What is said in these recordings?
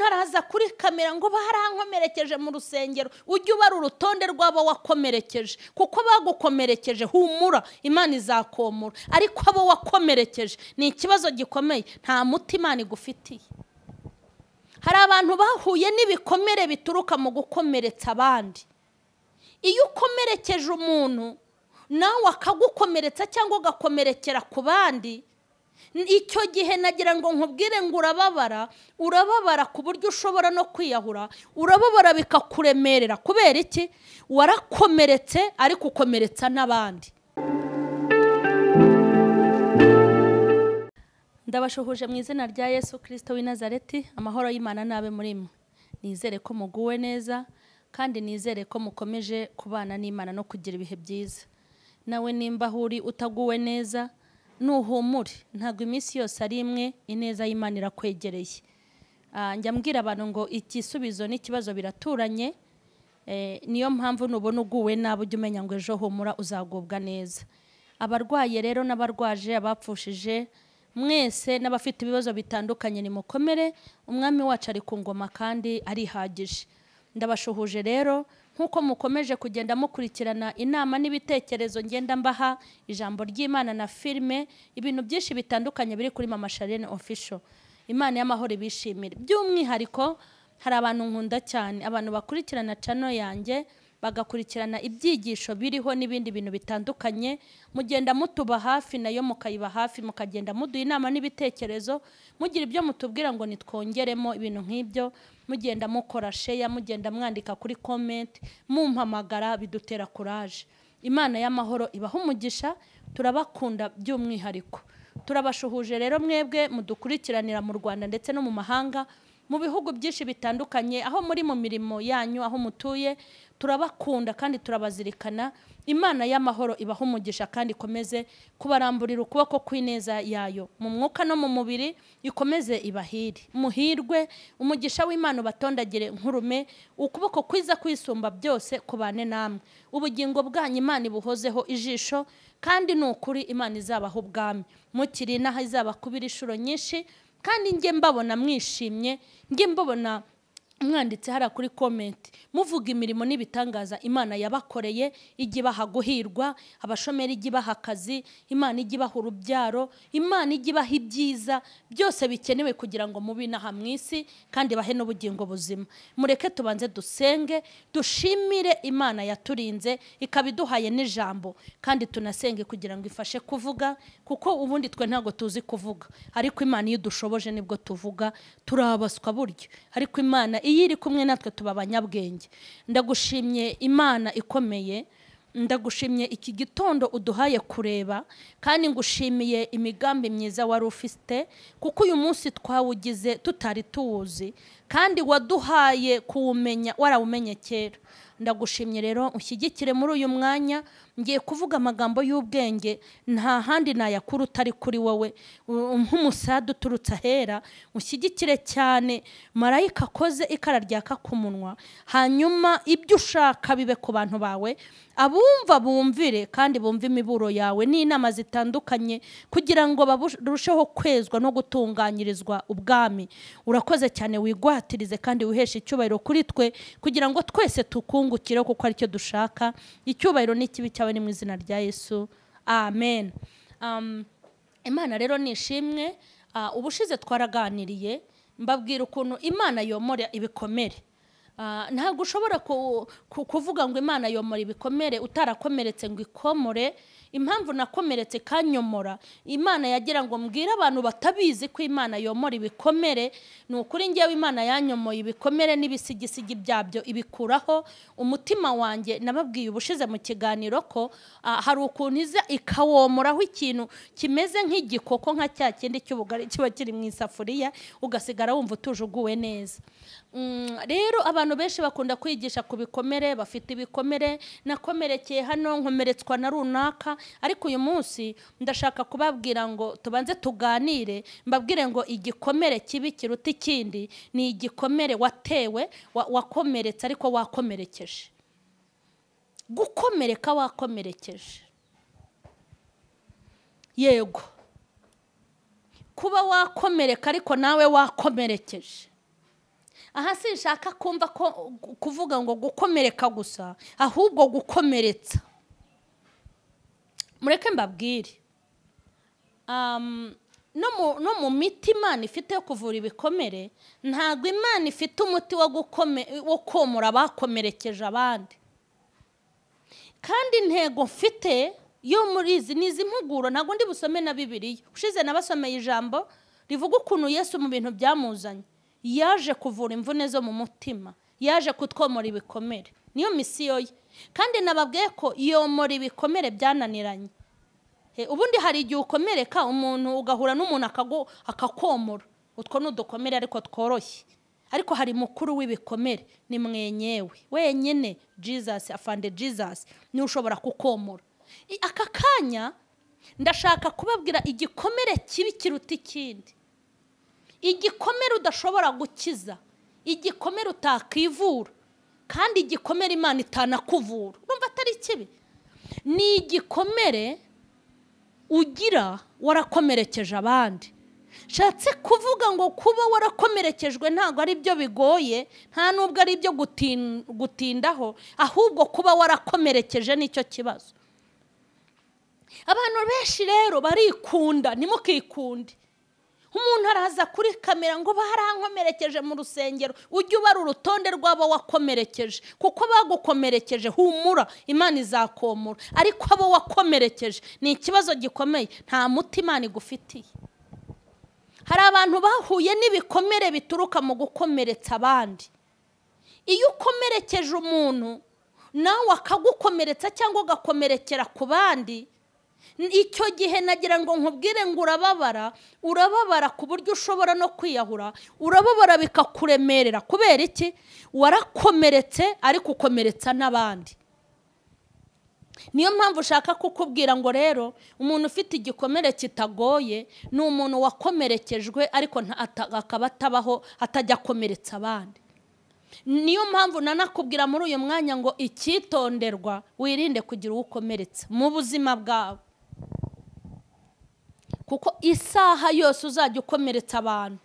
baraza kuri kamera ngo barankomerekeje mu rusengero ujye ubara urutonde rw'abo wakomerekeje kuko bagukomerekeje humura imana izakomora ariko abo wakomerekeje ni ikibazo gikomeye nta muti imana igufitiye hari abantu bahuye n'ibikomere bituruka mu gukomeretsa abandi iyo ukomerekeje umuntu nawe akagukomeretsa cyangwa ugakomerekera ku bandi icyo gihe nagira ngo nkubwire ngo urababara urababara ku buryo ushobora no kwiyahura urababara bikakuremerera kubera iki warakomeretse ariko ukomeretsa n'abandi ndabashuhuje mu izina rya yesu kirisito w'i nazareti amahoro y'imana n'abe muri mwe nizere ko muguwe neza kandi nizere ko mukomeje kubana n'imana no kugira ibihe byiza nawe nimba aho uri utaguwe neza nuhumure ntabwo iminsi yose ari imwe ineza y'imana irakwegereye Ah, njya mbwira abantu ngo igisubizo n'ikibazo biraturanye Eh, niyo mpamvu nubona uguwe nabi ujya umenya ngo ejo humura uzagubwa neza abarwaye rero n'abarwaje abapfushije mwese n'abafite ibibazo bitandukanye nimukomere umwami wacu ari ku ngoma kandi arihagije ndabashuhuje rero nk'uko mukomeje kugenda mukurikirana inama n'ibitekerezo ngenda mbaha ijambo ry'imana na filime ibintu byinshi bitandukanye biri kuri mama sharene official imana y'amahoro ibishimire by'umwihariko hari abantu nkunda cyane abantu bakurikirana cano yanjye bagakurikirana ibyigisho biriho n'ibindi bintu bitandukanye mugenda mutuba hafi nayo mukayiba hafi mukagenda muduha inama n'ibitekerezo mugira ibyo mutubwira ngo nitwongeremo ibintu nk'ibyo mugenda mukora sheya mugenda mwandika kuri komenti mumpamagara bidutera kuraje imana y'amahoro ibaha umugisha turabakunda by'umwihariko turabashuhuje rero mwebwe mudukurikiranira mu rwanda ndetse no mu mahanga mu bihugu byinshi bitandukanye aho muri mu mirimo yanyu aho mutuye turabakunda kandi turabazirikana imana y'amahoro ibaha umugisha kandi ikomeze kubaramburira ukuboko kw'ineza yayo mu mwuka no mu mubiri ikomeze ibahire muhirwe umugisha w'imana ubatondagire nkurume ukuboko kwiza kwisumba byose kubane namwe ubugingo bwanyu imana ibuhozeho ijisho kandi ni ukuri imana izabaha ubwami mukiri inaha izabakubira inshuro nyinshi kandi njye mbabona mwishimye njye mbabona mwanditse hariya kuri komenti muvuga imirimo n'ibitangaza imana yabakoreye ijya ibaha guhirwa abashomeri ijya ibaha akazi imana ijya ibaha urubyaro imana ijya ibaha ibyiza byose bikenewe kugira ngo mube inaha mu isi kandi bahe n'ubugingo buzima mureke tubanze dusenge dushimire imana yaturinze ikaba iduhaye n'ijambo kandi tunasenge kugira ngo ifashe kuvuga kuko ubundi twe ntabwo tuzi kuvuga ariko imana iyo idushoboje nibwo tuvuga turabaswa buryo ariko imana iyo iri kumwe natwe tuba abanyabwenge ndagushimye imana ikomeye ndagushimye iki gitondo uduhaye kureba kandi ngushimiye imigambi myiza wari ufite kuko uyu munsi twawugize tutari tuwuzi kandi waduhaye kuwumenya warawumenye kera ndagushimye rero ushyigikire muri uyu mwanya ngiye kuvuga amagambo y'ubwenge nta handi nayakura utari kuri wowe U- nk'umusada uturutse ahera ushyigikire cyane marayika akoze ikara ryaka ku munwa hanyuma ibyo ushaka bibe ku bantu bawe abumva bumvire kandi bumve imiburo yawe n'inama zitandukanye kugira ngo barusheho kwezwa no gutunganyirizwa ubwami urakoze cyane wigwatirize kandi wiheshe icyubahiro kuri twe kugira ngo twese tukungukire kuko aricyo dushaka icyubahiro n'ikibi cyawe ni mu izina rya yesu amen Um, imana rero ni ishimwe Ah, ubushize twaraganiriye mbabwira ukuntu imana yomora ibikomere Ah, ntabwo ushobora ku- ku- kuvuga ngo imana yomora ibikomere utarakomeretse ngo ikomore impamvu nakomeretse kanyomora imana yagira ngo mbwire abantu batabizi ko imana yomora ibikomere ni ukuri ngewe imana yanyomoye ibikomere n'ibisigisigi byabyo ibikuraho umutima wanjye nababwiye ubushize mu kiganiro ko ah, hari ukuntu iza ikawomoraho ikintu kimeze nk'igikoko nka cya kindi cy'ubugari kiba kiri mu isafuriya ugasigara wumva utujuguwe neza Mm, rero abantu benshi bakunda kwigisha ku bikomere bafite ibikomere nakomerekeye hano nkomeretswa na runaka ariko uyu munsi ndashaka kubabwira ngo tubanze tuganire mbabwire ngo igikomere kibi kiruta ikindi ni igikomere watewe wa- wakomeretse ariko wakomerekeje gukomereka wakomerekeje yego kuba wakomereka ariko nawe wakomerekeje aha sinshaka kumva ko kuvuga ngo gukomereka gusa ahubwo gukomeretsa mureke mbabwire Um, no mu- no mu miti imana ifite yo kuvura ibikomere ntabwo imana ifite umuti wo gukome- wo komora abakomerekeje abandi kandi intego mfite yo muri izi ni izi mpuguro ntabwo ndi busome na bibiliya ushize nabasomeye ijambo rivuga ukuntu yesu mu bintu byamuzanye yaje kuvura imvune zo mu mutima yaje kutwomora ibikomere niyo misiyo ye kandi nababwiye ko yomora ibikomere byananiranye Eh, ubundi hari igihe ukomereka umuntu ugahura n'umuntu akagu- akakomora utwo ni udukomere ariko tworoshye ariko hari mukuru w'ibikomere ni mwenyewe wenyine jesus afande jesus niwe ushobora kukomora I- aka kanya ndashaka kubabwira igikomere kibi kiruta ikindi igikomere udashobora gukiza igikomere utakivura kandi igikomere imana itanakuvura urumva atari kibi ni igikomere ugira warakomerekeje abandi nshatse kuvuga ngo kuba warakomerekejwe ntabwo ari byo bigoye nta nubwo ari ibyo gutin- gutindaho ahubwo kuba warakomerekeje nicyo kibazo abantu benshi rero barikunda ntimukikunde umuntu araza kuri kamera ngo barankomerekeje mu rusengero ujye ubara urutonde rw'abo wakomerekeje kuko bagukomerekeje humura imana izakomora ariko abo wakomerekeje ni ikibazo gikomeye nta muti imana igufitiye hari abantu bahuye n'ibikomere bituruka mu gukomeretsa abandi iyo ukomerekeje umuntu nawe akagukomeretsa cyangwa ugakomerekera ku bandi icyo gihe nagira ngo nkubwire ngo urababara urababara ku buryo ushobora no kwiyahura urababara bikakuremerera kubera iki warakomeretse ariko ukomeretsa n'abandi niyo mpamvu ushaka kukubwira ngo rero umuntu ufite igikomere kitagoye ni umuntu wakomerekejwe ariko nta- ata- akaba atabaho atajya akomeretsa abandi niyo mpamvu nanakubwira muri uyu mwanya ngo icyitonderwa wirinde kugira uwo ukomeretsa mu buzima bwawe kuko isaha yose uzajya ukomeretsa abantu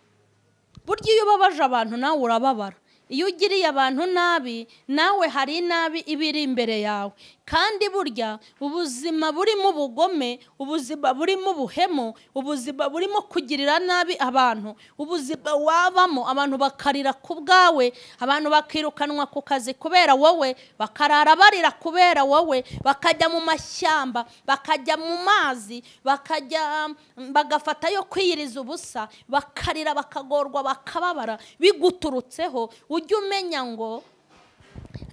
burya iyo ubabaje abantu nawe urababara iyo ugiriye abantu nabi nawe hari inabi iba iri imbere yawe kandi burya ubuzima burimo ubugome ubuzima burimo ubuhemu ubuzima burimo kugirira nabi abantu ubuzima wabamo abantu bakarira ku bwawe abantu bakirukanwa ku kazi kubera wowe bakarara barira kubera wowe bakajya mu mashyamba bakajya mu mazi bakajya bagafata yo kwiyiriza ubusa bakarira bakagorwa bakababara biguturutseho ujye umenya ngo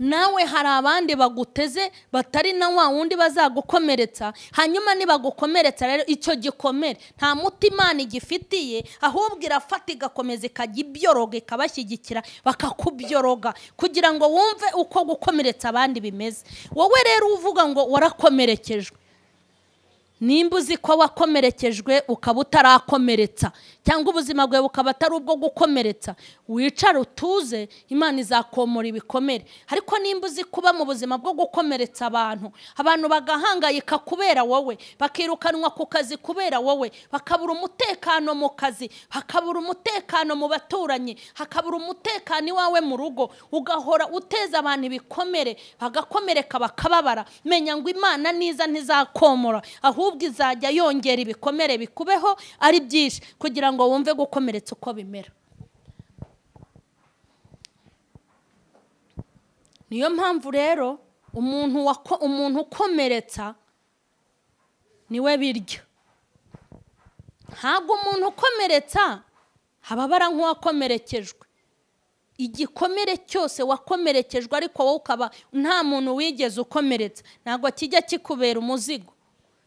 nawe hari abandi baguteze batari na wa wundi bazagukomeretsa hanyuma nibagukomeretsa rero icyo gikomere nta muti imana igifitiye ahubwo irafata igakomeza ikajya ibyoroga ikabashyigikira bakakubyoroga kugira ngo wumve uko gukomeretsa abandi bimeze wowe rero uvuga ngo warakomerekejwe nimba uzi ko wakomerekejwe ukaba utarakomeretsa cyangwa ubuzima bwawe bukaba atari ubwo gukomeretsa wicare utuze imana izakomora ibikomere ariko nimba uzi kuba mu buzima bwo gukomeretsa abantu abantu bagahangayika kubera wowe bakirukanwa ku kazi kubera wowe bakabura umutekano mu kazi hakabura umutekano mu baturanyi hakabura umutekano iwawe mu rugo ugahora uteza abantu ibikomere bagakomereka bakababara menya ngo imana niza ntizakomora ahubwo izajya yongera ibikomere bikubeho ari byinshi kugira ngo wumve gukomeretsa uko bimera niyo mpamvu rero umuntu wako- umuntu ukomeretsa niwe birya ntabwo umuntu ukomeretsa ababara nk'uwakomerekejwe igikomere cyose wakomerekejwe ariko wowe ukaba nta muntu wigeze ukomeretsa ntabwo kijya kikubera umuzigo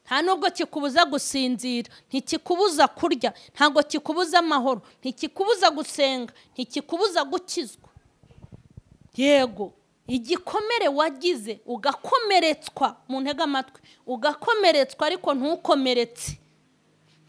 nta nubwo kikubuza gusinzira ntikikubuza kurya ntabwo kikubuza amahoro ntikikubuza gusenga ntikikubuza gukizwa yego igikomere wagize ugakomeretswa mu ntege amatwi ugakomeretswa ariko ntukomeretse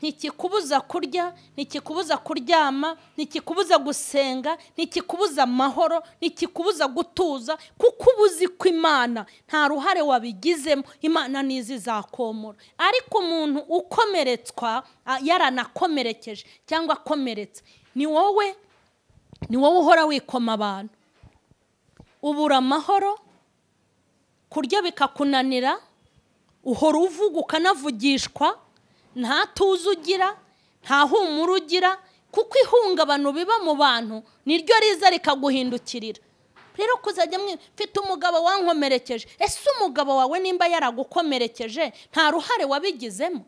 ntikikubuza kurya ntikikubuza kuryama ntikikubuza gusenga ntikikubuza amahoro ntikikubuza gutuza kuko uba uzi ko imana nta ruhare wabigizemo imana nizi izakomora ariko umuntu ukomeretswa ah, yaranakomerekeje cyangwa akomeretse ni wowe ni wowe uhora wikoma abantu ubura amahoro kurya bikakunanira uhora uvuga ukanavugishwa nta tuzi ugira nta humura ugira kuko ihungabano biba mu bantu niryo riza rikaguhindukirira rero kuzajya mfite umugabo wankomerekeje ese umugabo wawe nimba yaragukomerekeje nta ruhare wabigizemo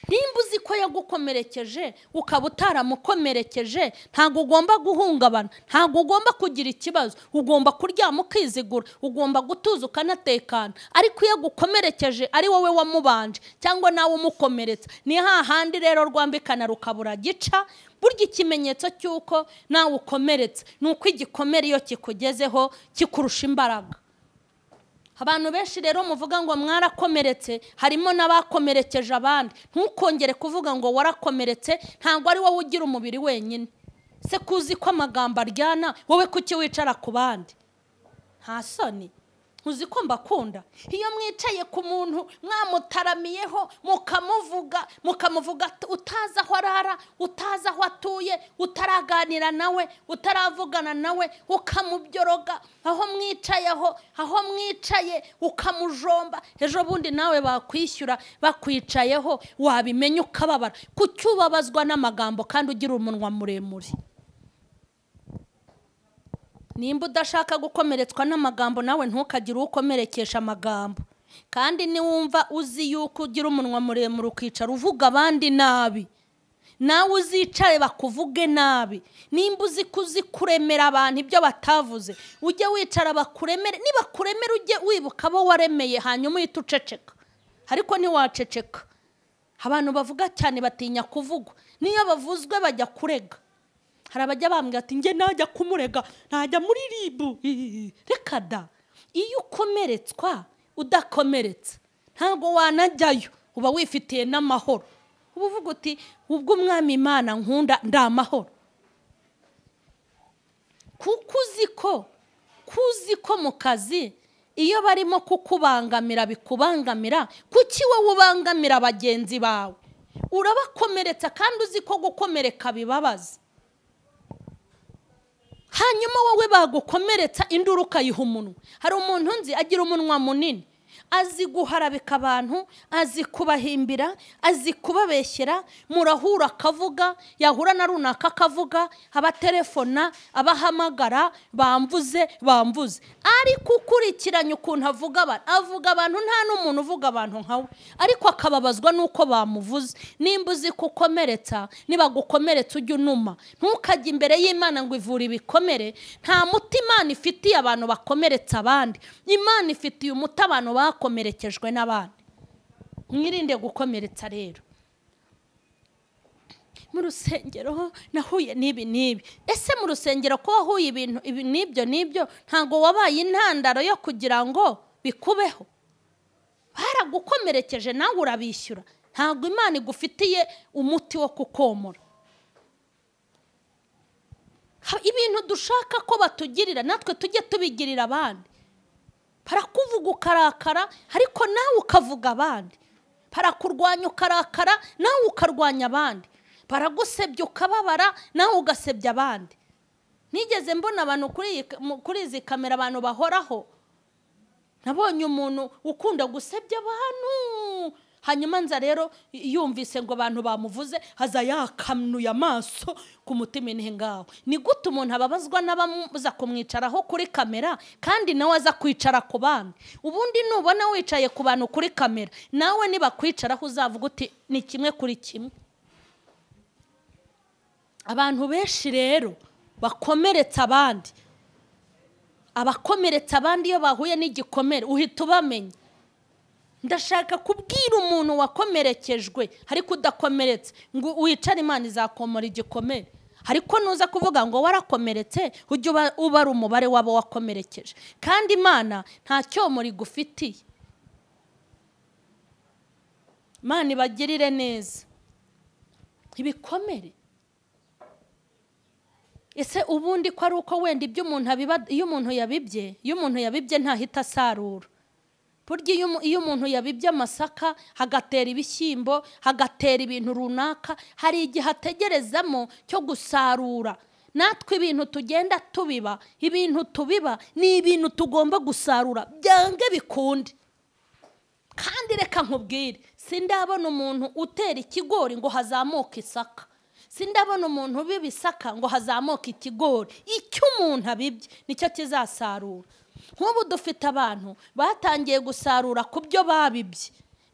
nimba uzi ko yagukomerekeje ukaba utaramukomerekeje ntabwo ugomba guhungabana ntabwo ugomba kugira ikibazo ugomba kuryama ukizigura ugomba gutuza ukanatekana ariko iyo agukomerekeje ari wowe wamubanje cyangwa nawe umukomeretsa ni hahandi rero rwambikana rukabura gica burya ikimenyetso cy'uko nawe ukomeretse ni uko igikomere iyo kikugezeho kikurusha imbaraga abantu benshi rero muvuga ngo mwarakomeretse harimo n'abakomerekeje abandi ntukongere kuvuga ngo warakomeretse ntabwo ari wowe ugira umubiri wenyine se kuzi ko amagambo aryana wowe kuki wicara ku bandi nta soni ntuzi ko mbakunda iyo mwicaye ku muntu mwamutaramiyeho mukamuvuga mukamuvuga utazi aho arara utazi aho atuye utaraganira nawe utaravugana nawe ukamubyoroga aho mwicaye aho aho mwicaye ukamujomba ejo bundi nawe bakwishyura bakwicayeho wabimenya ukababara kuki ubabazwa n'amagambo kandi ugira umunwa muremure nimba udashaka gukomeretswa n'amagambo nawe ntukagire ukomerekesha amagambo kandi niwumva uzi yuko ugira umunwa muremure ukicara uvuga abandi nabi nawe uzicare bakuvuge nabi nimba uzi ko uzi kuremera abantu ibyo batavuze ujye wicara bakuremere nibakuremere ujye wibuka abo waremeye hanyuma uhita uceceka ariko ntiwaceceka abantu bavuga cyane batinya kuvugwa niyo bavuzwe bajya kurega hari abajya bambwira ati njye najya kumurega najya muri ribu reka da iyo ukomeretswa udakomeretse ntabwo wanajyayo uba wifitiye n'amahoro uba uvuga uti ubwo umwami imana nkunda ndi amahoro kuko uzi ko kuzi ko mu kazi iyo barimo kukubangamira bikubangamira kuki wowe ubangamira bagenzi bawe urabakomeretsa kandi uzi ko gukomereka bibabaza hanyuma wowe bagukomeretsa induru ukayiha umunwa hari umuntu nzi agira umunwa munini azi guharabika abantu azi kubahimbira azi kubabeshyera murahura akavuga yahura na runaka akavuga abatelefona abahamagara bamvuze bamvuze ariko ukurikiranye ukuntu avuga abantu avuga abantu nta n'umuntu uvuga abantu nkawe ariko akababazwa n'uko bamuvuze nimba uzi kukomeretsa nibagukomeretsa ujya unuma ntukajye imbere y'imana ngo ivure ibikomere nta muti imana ifitiye abantu bakomeretsa abandi imana ifitiye umuti abantu bakomerekejwe n'abandi mwirinde gukomeretsa rero mu rusengero nahuye n'ibi n'ibi ese mu rusengero ko wahuye ibintu n'ibyo n'ibyo ntabwo wabaye intandaro yo kugira ngo bikubeho baragukomerekeje nawe urabishyura ntabwo imana igufitiye umuti wo kukomora ibintu dushaka ko batugirira natwe tujye tubigirira abandi barakuvuga ukarakara ariko nawe ukavuga abandi barakurwanya ukarakara nawe ukarwanya abandi baragusebya ukababara nawe ugasebya abandi nigeze mbona abantu kuri izi kamera abantu bahoraho nabonye umuntu ukunda gusebya abantu hanyuma nza rero yumvise ngo abantu bamuvuze aza yakanuye amaso ku mutima ni ngaho ni gute umuntu ababazwa n'abamuza kumwicaraho kuri kamera kandi nawe aza kwicara ku bandi ubundi nubona wicaye ku bantu kuri kamera nawe nibakwicaraho uzavuga uti ni kimwe kuri kimwe abantu benshi rero bakomeretsa abandi abakomeretsa abandi iyo bahuye n'igikomere uhita ubamenya ndashaka kubwira umuntu wakomerekejwe ariko udakomeretse ngo wicare imana izakomora igikomere ariko nuza kuvuga ngo warakomeretse ujye uba ari umubare w'abo wakomerekeje kandi imana nta cyomoro igufitiye imana ibagirire neza ibikomere ese ubundi ko ari uko wenda ibyo umuntu abiba iyo umuntu yabibye iyo umuntu yabibye ntahita asarura burya iyo umu- iyo umuntu yabibye amasaka hagatera ibishyimbo hagatera ibintu runaka hari igihe ategerezamo cyo gusarura natwe ibintu tugenda tubiba ibintu tubiba ni ibintu tugomba gusarura byange bikunde kandi reka nkubwire sindabona umuntu utera ikigori ngo hazamuke isaka sindabona umuntu ubiba isaka ngo hazamuke ikigori icyo umuntu abibye nicyo kizasarura nk'ubu dufite abantu batangiye gusarura ku byo babibye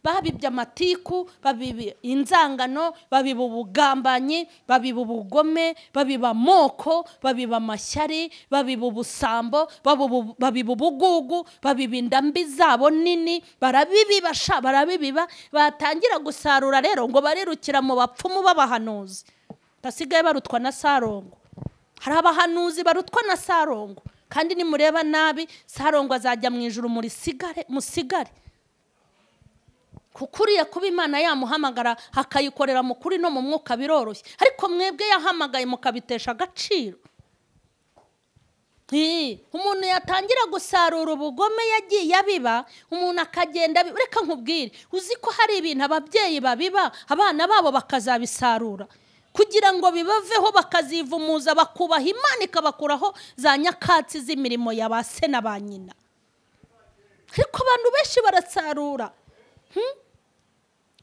babibye amatiku babiba inzangano babiba ubugambanyi babiba ubugome babiba amoko babiba amashyari babiba ubusambo babiba ubu- babiba ubugugu babiba indambi zabo nini barabibiba sha barabibiba batangira gusarura rero ngo barirukira mu bapfumu b'abahanuzi basigaye barutwa na sarongo hari abahanuzi barutwa na sarongo kandi nimureba nabi sarongo azajya mu ijuru murisigare musigare kuko uriya kuba imana yamuhamagara akayikorera mu kuri no mu mwuka biroroshye ariko mwebwe yahamagaye mukabitesha agaciro Ii, umuntu yatangira gusarura ubugome yagiye abiba umuntu akagenda abi- reka nkubwire uzi ko hari ibintu ababyeyi babiba abana babo bakazabisarura kugira ngo bibaveho bakazivumuza bakubaha imana ikabakuraho za nyakatsi z'imirimo ya ba se na ba nyina ariko abantu benshi barasarura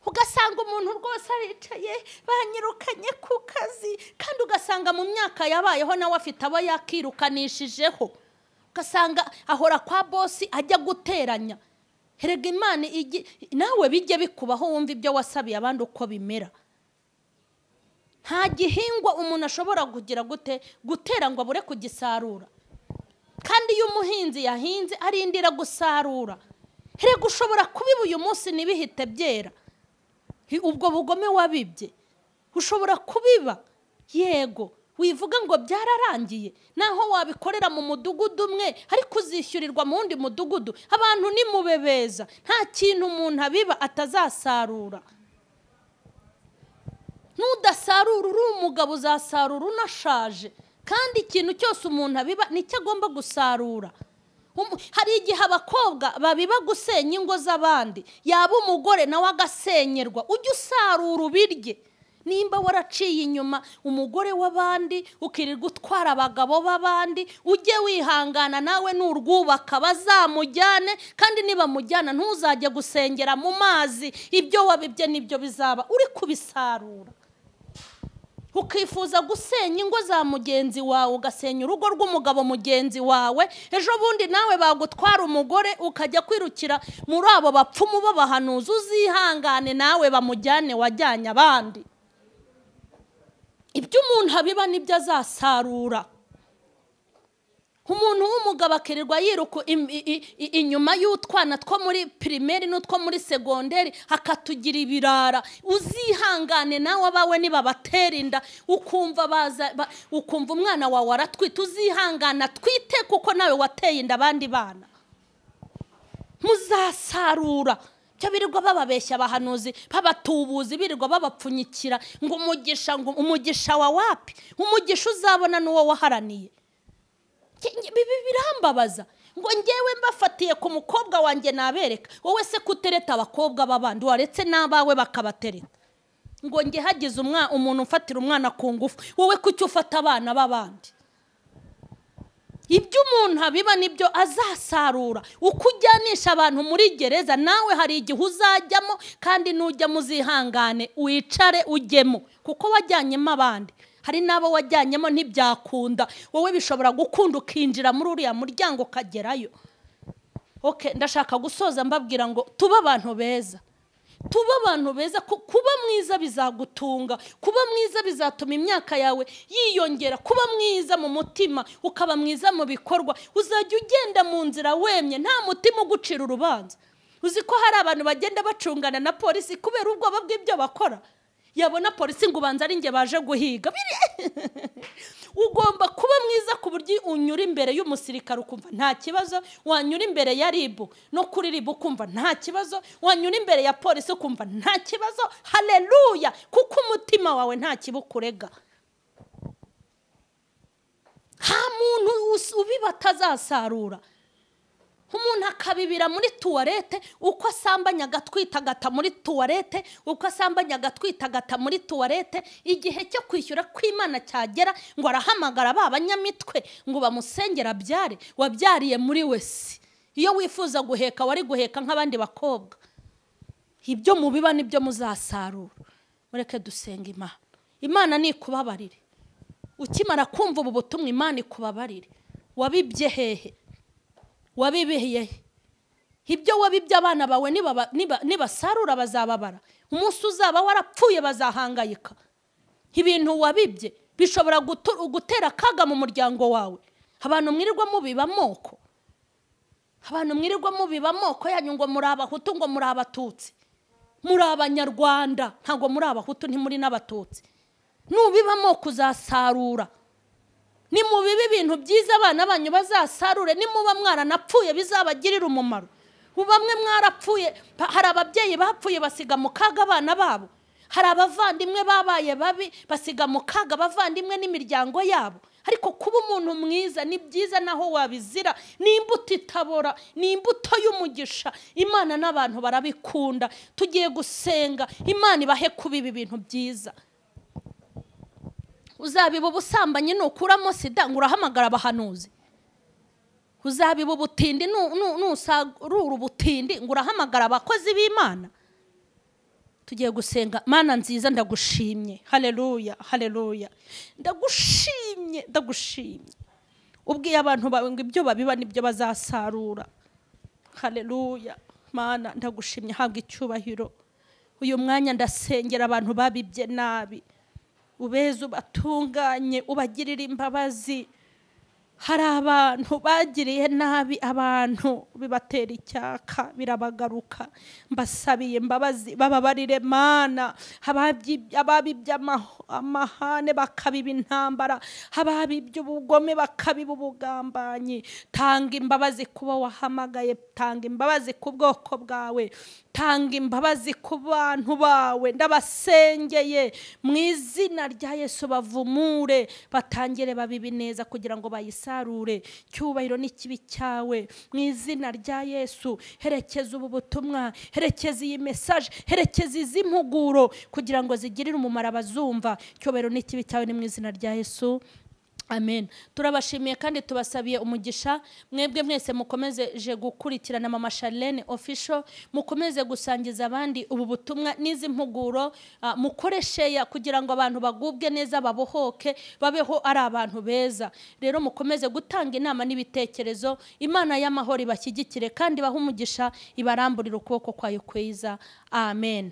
ugasanga umuntu rwose aricaye banyirukanye ku kazi kandi ugasanga mu myaka yabayeho nawe afite abo yakirukanishijeho ugasanga ahora kwa bosi ajya guteranya herega imana igi- nawe bijye bikubaho wumva ibyo wasabiye abandi uko bimera nta gihingwa umuntu ashobora kugira gute gutera ngo abure kugisarura kandi iyo umuhinzi yahinze arindira gusarura herega ushobora kubiba uyu munsi ntibihite byera Hi- ubwo bugome wabibye ushobora kubiba yego wivuga ngo byararangiye naho wabikorera mu mudugudu umwe ariko uzishyurirwa mu wundi mudugudu abantu nimubebeza nta kintu umuntu abiba atazasarura nudasarura uri umugabo uzasarura unashaje kandi ikintu cyose umuntu abiba nicyo agomba gusarura Umu- hari igihe abakobwa babiba gusenya ingo z'abandi yaba umugore nawe agasenyerwa ujye usarura ubirye nimba waraciye inyuma umugore w'abandi ukirirwa utwara abagabo b'abandi ujye wihangana nawe nurwubaka bazamujyane kandi nibamujyana ntuzajye gusengera mu mazi ibyo wabibye nibyo bizaba uri kubisarura ukifuza gusenya ingo za mugenzi wawe ugasenya urugo rw'umugabo mugenzi wawe ejo bundi nawe bagutwara umugore ukajya kwirukira muri abo bapfumu b'abahanuzi uzihangane nawe bamujyane wajyanye abandi ibyo umuntu abiba nibyo azasarura umuntu w'umugabo akirirwa yiruka im- i- i- i- inyuma y'utwana two muri pirimeri n'utwo muri segonderi akatugira ibirara uzihangane nawe abawe nibabatera inda ukumva baza ba- ukumva umwana wawe aratwite uzihangane atwite kuko nawe wateye inda abandi bana muzasarura byo birirwa bababeshya abahanuzi babatubuzi birirwa babapfunyikira ngo umugisha ngo umugisha wa wapi umugisha uzabona n'uwo waharaniye Nge- nge- bibi birambabaza ngo ngewe mbafatiye ku mukobwa wanjye nabereka wowe se kutereta abakobwa b'abandi waretse n'abawe bakabatereta ngo nge hagize umwa- umuntu ufatira umwana ku ngufu wowe kuki ufata abana b'abandi ibyo umuntu abiba nibyo azasarura uko ujyanisha abantu muri gereza nawe hari igihe uzajyamo kandi nujyamo uzihangane wicare ujyemo kuko wajyanyemo abandi hari n'abo wajyanyemo ntibyakunda wowe bishobora gukunda ukinjira muri uriya muryango ukagerayo okay ndashaka gusoza mbabwira ngo tube abantu beza tube abantu beza ku- kuba mwiza bizagutunga kuba mwiza bizatuma imyaka yawe yiyongera kuba mwiza mu mutima ukaba mwiza mu bikorwa uzajya ugenda mu nzira wemye nta mutima ugucira urubanza uzi ko hari abantu bagenda bacungana na polisi kubera ubwoba bw'ibyo bakora yabona polisi ngo ubanza ari njye baje guhiga Biri- ugomba kuba mwiza ku buryo unyura imbere y'umusirikare ukumva nta kibazo wanyura imbere ya ribu no kuri ribu ukumva nta kibazo wanyura imbere ya polisi ukumva nta kibazo hareruya kuko umutima wawe nta kibukurega nta muntu us- ubiba atazasarura umuntu akabibira muri tuwarete uko asambanya agatwitagata muri tuwarete uko asambanya agatwitagata muri tuwarete igihe cyo kwishyura kw'imana cyagera ngo arahamagara ba banyamitwe ngo bamusengera abyare wabyariye muri wese iyo wifuza guheka wari guheka nk'abandi bakobwa ibyo mubiba nibyo muzasarura mureke dusenga imana imana ni ikubabarire ukimara kumva ubu butumwa imana ikubabarire wabibye hehe wabibeye he ibyo wabibye abana bawe nibaba- niba- nibasarura bazababara umunsi uzaba warapfuye bazahangayika ibintu wabibye bishobora gutu- gutera akaga mu muryango wawe abantu mwirirwa mubiba amoko abantu mwirirwa mubiba amoko yanyu ngo muri abahutu ngo muri abatutsi muri abanyarwanda ntabwo muri abahutu ntimuri n'abatutsi nubiba amoko uzasarura nimubibe ibintu byiza abana banyu bazasarure nimuba mwaranapfuye bizabagirire umumaro ubu bamwe mwarapfuye pa- hari ababyeyi bapfuye basiga mu kaga abana babo hari abavandimwe babaye babi basiga mu kaga abavandimwe n'imiryango yabo ariko kuba umuntu mwiza ni byiza naho wabizira ni imbuto itabora ni imbuto y'umugisha imana n'abantu barabikunda tugiye gusenga imana ibahe kuba ibi bintu byiza uzabiba ubusambanyi nukuramo sida ngo urahamagara abahanuzi uzabiba ubutindi nu- nu- nusarura ubutindi ngo urahamagara abakozi b'imana tugiye gusenga mana nziza ndagushimye haleluya haleluya ndagushimye ndagushimye ubwiye abantu bawe ngo ibyo babiba nibyo bazasarura haleluya mana ndagushimye habwa icyubahiro uyu mwanya ndasengera abantu babibye nabi ubeze ubatunganye ubagirire imbabazi hari abantu bagiriye nabi abantu bibatera icyaka birabagaruka mbasabiye imbabazi bababarire mana ababyi- ababibye amaho- amahane bakabiba intambara ababibye ubugome bakabiba ubugambanyi tanga imbabazi kubo wahamagaye tanga imbabazi ku bwoko bwawe tanga imbabazi ku bantu bawe ndabasengeye mu izina rya yesu bavumure batangire babibi neza kugira ngo bayisarure cyubahiro n'ikibi cyawe mu izina rya yesu herekeza ubu butumwa herekeza iyi mesaje herekeza izi mpuguro kugira ngo zigirire umumaro abazumva cyubahiro n'ikibi cyawe ni mu izina rya yesu amen turabashimiye kandi tubasabiye umugisha mwebwe mwese mukomezeje gukurikirana mama Charlene official mukomeze gusangiza abandi ubu butumwa n'izi mpuguro ah, mukoresheya kugira ngo abantu bagubwe neza babohoke babeho ari abantu beza rero mukomeze gutanga inama n'ibitekerezo imana y'amahoro ibashyigikire kandi bahe umugisha ibaramburire ukuboko kwayo kwiza amen